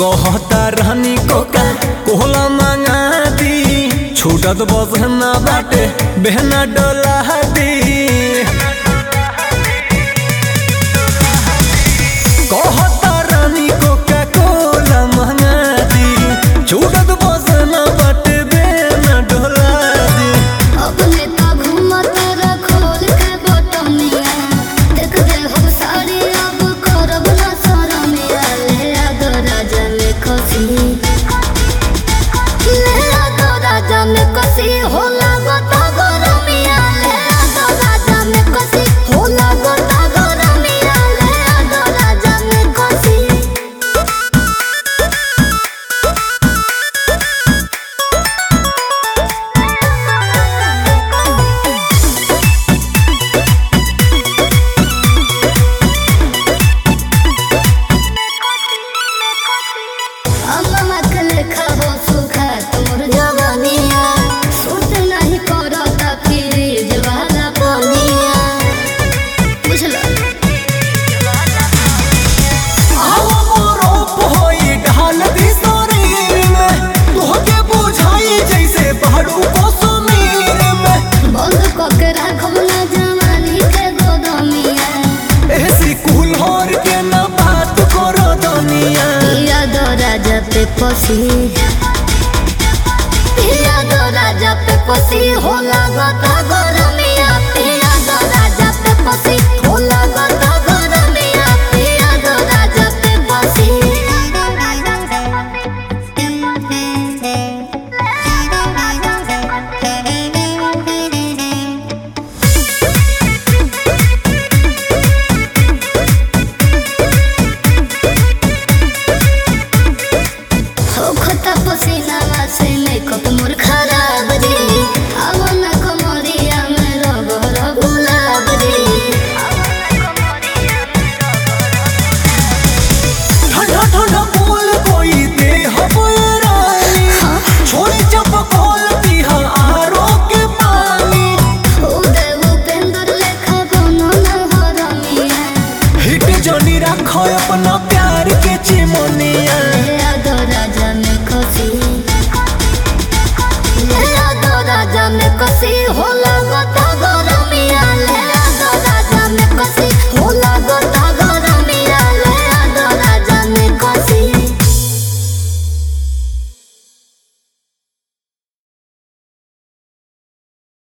कहता रहनी कोका कोहला मंगा दी छूटत बसना बाटे बहना डोला दी कहता रहनी कोका कोला मंगा दी छूटत बसना बाटे बहना डोला दी अपने ता घूमत रखोल के बटमिया देख दे हम साड़ी अब करब ना शरमिया ले आ दो राजा में कसी ले आ दो राजा में कसी होला गोता गरमिया ले आ दो राजा में कसी होला गोता गरमिया ले आ दो राजा में कसी अम्मा के लेखा हो सुखा तोर जवानिया सूट नहीं करता फ्रिज वाला पानिया बुझल आवा मोरोप होई ढाल दी शरीर में तोहके बुझाई जैसे पहाड़ू को सुमीर में बंद कके राखब ना जवानी के गोदमिया ऐसी कुल होर के ना बात करो दुनिया पिया दो राजा पे पसी पिया दो राजा पे पसी होला गता गरमिया पिया दो राजा पे पसी होला गता गरमिया पिया दो राजा पे पसी होखता पसीनावा से मेकअप मोर खराब रे आवो ना कमरिया में रबर गुलाब रे ठंडा ठंडा बोल कोई दे हबे रानी छोड़ी जब खोल पिहा आरो के पानी उदय उपेंद्र लेखा कोनो न हरमिया हिट जनी रखो अपना प्यार के चिमनिया